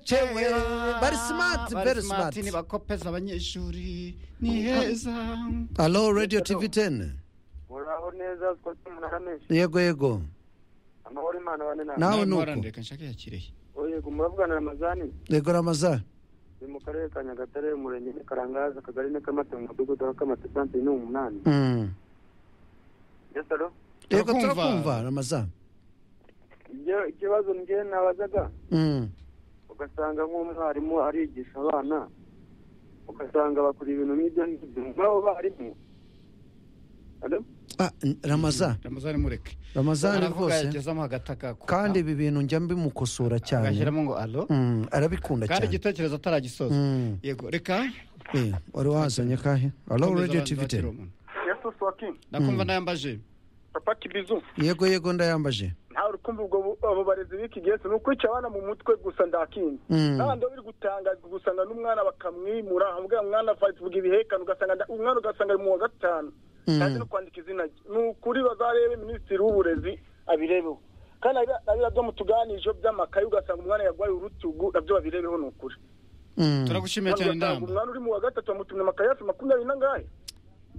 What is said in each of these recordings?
cewe bari smart very smart ni bakopeza abanyeshuri ni heza Hello radio tv 10 muraho neza twese murahamenshi yego yego amahoro imana bane nawe nawe nuko reka nshake ya kirehe yego muravugana na mazani yego ramaza ni mu karere ka nyagatare umurenge ni karangaza akagari ni kamata mu mudugudu wa kamata santere ni umunani Mm. yesaro yego Turakumva. turakumva ramaza ibyo ikibazo njye nabazaga Mm. ugasanga nk'umwarimu arigisha abana ugasanga bakora ibintu nk'ibyo ngibyo nk'abo barimu Hello? Ah, n- ramaza ramazani mureke ramazani Aravuga rwose yagezamo agataka ku- kandi ibi bintu njya mbimukosora cyane agashyiramo ngo alo Mm, arabikunda kandi cyane igitekerezo ataragisoza Mm. yego reka Eh, wari wazanye kahe Hello Komeza radio abantu tv bakira 10 umuntu. yesu swakin ndakumva nayambaje papa kibizu yego yego ndayambaje ntawe uri kumva ubwo bu- abo barezi b'iki gihe ni ukwica abana mu mutwe gusa ndakinze Mm. kandi biri gutangazwa ugasanga n'umwana bakamwimura hamubwira umwana vuga ibihekane ugasanga nda- umwana ugasanga ari mu wa gatanu Mm. kandi no kwandika izina rye ni ukuri bazarebe minisitiri w'uburezi abirebeho kandi ari ari nabyo mutuganije by'amakaye ugasanga umwana yarwaye urutugu nabyo babirebeho ni ukuri Mm. turagushimiye Kandi cyane ugasanga inama umwana uri mu wa gatatu bamutumye amakaye hafi makumyabiri n'angahe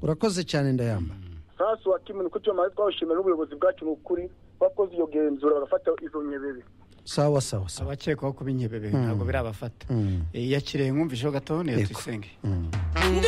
urakoze cyane ndayamba sasu wa kimu niko tumaze twawushimira n'ubuyobozi bwacu mu kuri bakoze iyo genzura barafata izo nyebebe sawa sawa sawa abakekwaho kuba inkebebe ntabwo birabafata Mm. Eh, ya kirehe mwumvisheho gatoya Yego. tuyisenge Mm.